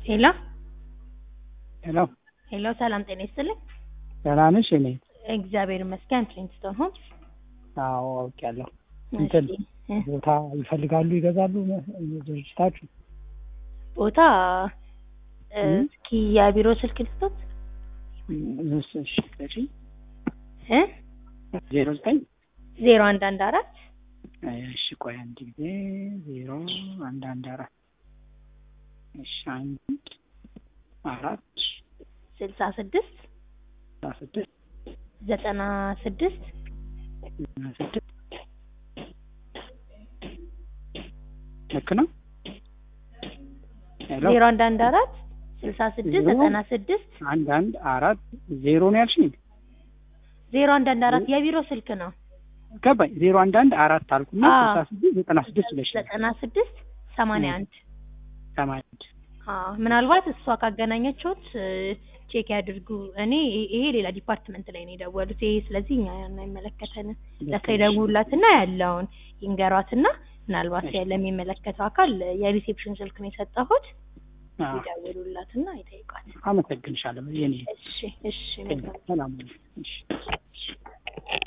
ሄሎ ሄሎ ሄሎ፣ ሰላም ጤና ይስጥልኝ። ደህና ነሽ? እኔ እግዚአብሔር ይመስገን። ፍሊንትስቶን ሆምስ። አዎ አውቄያለሁ። እንትን እሺ፣ እ፣ ቦታ ይፈልጋሉ ይገዛሉ ድርጅታችሁ? ቦታ እ፣ እ? እስኪ የቢሮ ስልክ ልስጦት እሺ፣ እሺ፣ እሺ። እ ዜሮ ዘጠኝ ዜሮ አንድ አንድ አራት እሺ፣ ቆይ አንድ ጊዜ ዜሮ አንድ አንድ አራት እሺ፣ አንድ አራት ስልሳ ስድስት አስራ ስድስት ዘጠና ስድስት ዘጠና ስድስት ልክ ነው? ሄሎ ዜሮ አንድ አንድ አራት ስልሳ ስድስት ዜሮ ዘጠና ስድስት አንድ አንድ አራት ዜሮ ነው ያልሽኝ? ዜሮ አንድ አንድ አራት የቢሮ ስልክ ነው። ገባኝ። ዜሮ አንድ አንድ አራት አልኩና አዎ። ስልሳ ስድስት ዘጠና ስድስት ብለሽ ዘጠና ስድስት ሰማንያ አንድ ሰማንያ አንድ አዎ ምናልባት እሷ ካገናኘችሁት እ፣ ቼክ ያድርጉ። እኔ ይሄ ሌላ ዲፓርትመንት ላይ ነው የደወሉት። ይሄ ስለዚህ እኛ አይመለከተንም። ለእሷ ይደውሉላትና ያለውን ይንገሯትና ምናልባት እሺ። ለሚመለከተው አካል የሪሴፕሽን ስልክ ነው የሰጠሁት። አዎ። ይደውሉላትና ይጠይቋል። አመሰግንሻለሁ የኔ እሺ እሺ መልካም ሰላም። እሺ